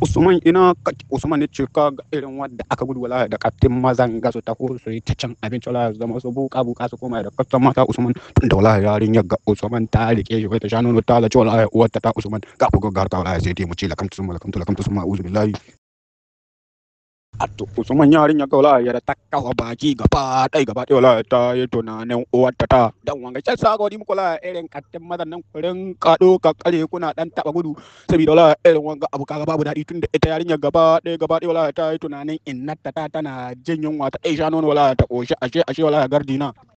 Usman ina kake Usman ne ce ka ga irin wanda aka gudu wala da kaftin mazan gasu ta ko su yi ta cin abinci wala zama su buka buka su koma da kaftan mata Usman tun da wala yarin ya ga Usman ta rike shi ta sha nono ta lace wala uwar ta ta Usman ka ku ga ta wala sai dai mu ce lakamtu sun lakamtu lakamtu sun ma'uzu billahi Ato Usman yarin ya ga wala ya ta kawa baki gaba dai gaba dai wala ta yi tunanin uwar ta ta dan wanga sai sa ga wani muku la irin kaftin mazan nan kurin kado ka kare kuna dan taba gudu saboda wala irin wanga abu kaga babu daɗi tunda ita yarinya gaba ɗaya gaba ɗaya wala ta yi tunanin innata ta tana jin yunwa ta ɗai sha nono wala ta ƙoshi ashe ashe wala gardina